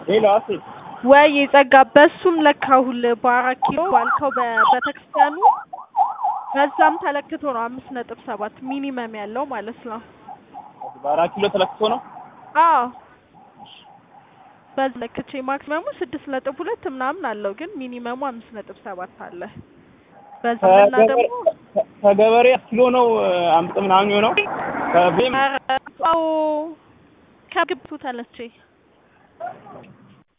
ሌላ ሴት ወይ ጸጋ በሱም ለካሁል በአራት ኪሎ ባልከው በቤተክርስቲያኑ በዛም ተለክቶ ነው አምስት ነጥብ ሰባት ሚኒመም ያለው ማለት ነው። በአራት ኪሎ ተለክቶ ነው። አዎ በዚህ ለክቼ ማክሲመሙ ስድስት ነጥብ ሁለት ምናምን አለው ግን ሚኒመሙ አምስት ነጥብ ሰባት አለ። በዛና ደግሞ ከገበሬ ኪሎ ነው አምጥ ምናምን የሆነው ከቤም አዎ ከግብቱ ተለቼ